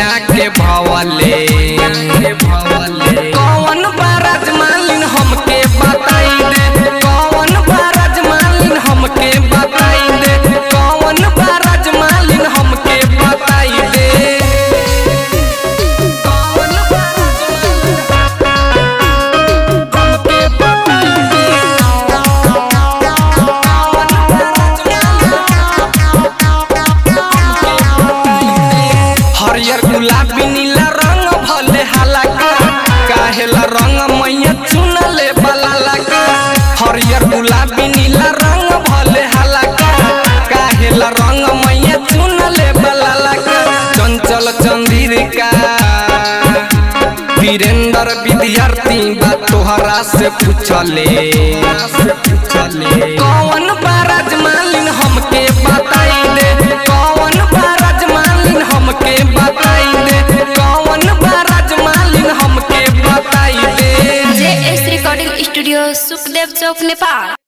आके भवले कौन बाराज मालिन हमके बताई दे कौन बाराज मालिन हमके बताई दे कौन बाराज मालिन हमके बताई दे कौन बाराज मालिन हमके बताई दे कौन बाराज हरियर गुलाबी नीला रंग भले हलाका काहेला रंग मैया चुनले बाला लगा हरियर गुलाबी नीला रंग भले हलाका काहेला रंग मैया चुनले बाला लगा चंचल चंदिर का वीरेंद्र विद्यार्थी बा तोहरा से पूछले कौन बाराज मालिन हमके बताई दे कौन बाराज मालिन हमके बताई दे कौन बाराज मालिन हमके बताई दे J S recording studio Sukhdev Chowk Nepal